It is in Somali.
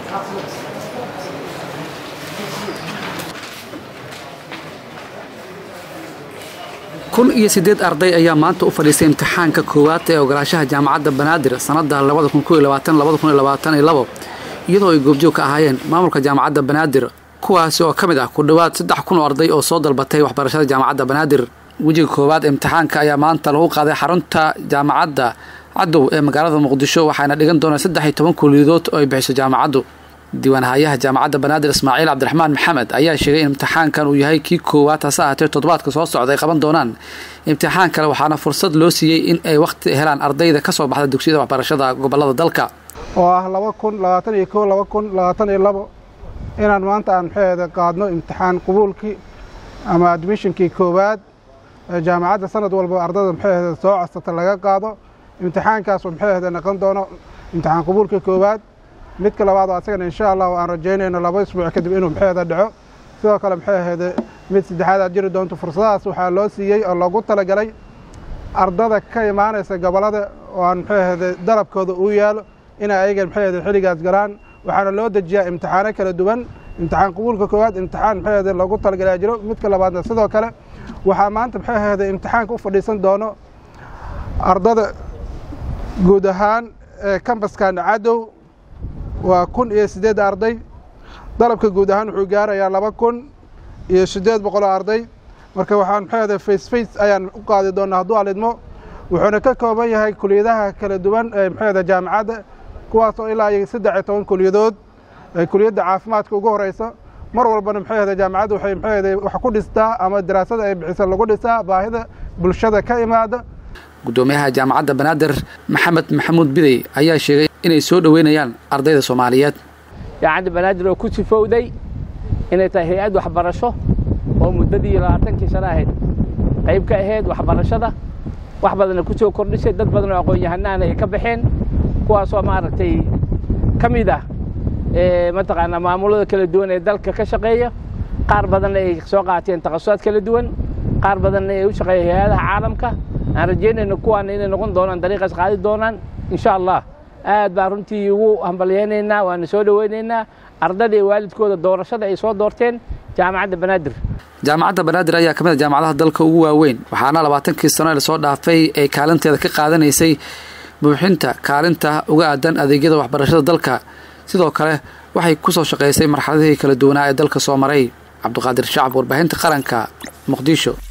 kun iyo siddeed arday ayaa maanta u fadhiistay imtixaanka koowaad ee ogolaashaha jaamacadda banaadir sannadda labada kun koiyo labaatan labada kun iyo labaatan iyo labo iyadoo ay goobjoog ka ahaayeen maamulka jaamacadda banaadir kuwaasi oo ka mid ah ku dhowaad saddex kun oo arday oo soo dalbatay waxbarashada jaamacadda banaadir wejiga koowaad imtixaanka ayaa maanta lagu qaaday xarunta jaamacadda cadow ee magaalada muqdisho waxaana dhigan doonaa saddex iyo toban kuliyadood oo ay bixiso jaamacaddu diiwaanhayaha jaamacadda banaadir ismaaciil cabdiraxmaan maxamed ayaa sheegay in imtixaankan uu yahay kii koowaad hase ahaatee toddobaadka soo socda ay qaban doonaan imtixaan kale waxaana fursad loo siiyey in ay wakhti helaan ardayda ka soo baxda dugsiyada waxbarashada gobolada dalka oo ah laba kun labaatan iyo kow laba kun labaatan iyo labo inaan maanta aan maxaheeda qaadno imtixaan qubuulkii ama admishonkii koowaad jaamacadda sanad walba ardada maxaheeda soo codsata laga qaado imtixaankaasoo maxaheeda noqon doono imtixaan qubuulkii koowaad midka labaad oo asagana insha allah aan rajaynayno laba isbuuc kadib inuu maxaheeda dhaco sidoo kale maxaheeda mid saddexaad aad jiri doonto fursadahaas waxaa loo siiyey oo loogu talagalay ardada ka imaanaysa gobollada oo aan maxaheeda dalabkooda uu yaalo inay ayaga maxaheeda xilligaas galaan waxaana loo dejiyaa imtixaano kala duwan imtixaan qubuulka koowaad imtixaan maxaheeda loogu talagalaa jiro midka labaadna sidoo kale waxaa maanta maxaheeda imtixaanka u fadhiisan doono ardada guud ahaan ee kambaskan cadow waa kun iyo siddeed arday dalabka guud ahaan wuxuu gaarayaa laba kun iyo siddeed boqoloo arday marka waxaan maxaheeda face face ayaan u qaadi doonaa hadduu alidmo wuxuuna ka kooban yahay kuliyadaha kala duwan ee maxaheeda jaamacadda kuwaas oo ilaa iyo saddex iyo toban kuliyadood ee kuliyadda caafimaadka ugu horeysa mar walbana maxaheeda jaamacadda waxay maxaheeda wax ku dhistaa ama daraasada ay bixisa lagu dhisaa baahida bulshada ka imaada gudoomiyaha jaamacadda banaadir maxamed maxamuud bidey ayaa sheegay inay soo dhoweynayaan ardayda soomaaliyeed jaamacadda banaadir oo ku sifowday inay tahay hay-ad waxbarasho oo muddadii labaatankii sano ahayd qayb ka ahayd waxbarashada wax badanna ku soo kordhisay dad badan oo aqoon-yahanahana ay ka baxeen kuwaasoo maaragtay ka mid ah mataqaanaa maamulada kala duwan ee dalka ka shaqeeya qaar badanna ay soo qaateen takhasusaad kala duwan qaar badanna ay u shaqeeya hay-adaha caalamka aan rajaynayno kuwaana inay noqon doonaan dariiqaas qaadi doonaan insha allah aad baan runtii ugu hambalyaynaynaa waana soo dhoweynaynaa ardada iyo waalidkooda doorashada ay soo doorteen jaamacadda banaadir jaamacadda banaadir ayaa ka mid a jaamacadaha dalka ugu waaweyn waxaana labaatankii sano ee lasoo dhaafay ay kaalinteeda ka qaadanaysay buuxinta kaalinta uga aadan adeegyada waxbarashada dalka sidoo kale waxay ku soo shaqaysay marxaladihii kala duwanaa ee dalka soo maray cabdiqaadir shacab warbaahinta qaranka muqdisho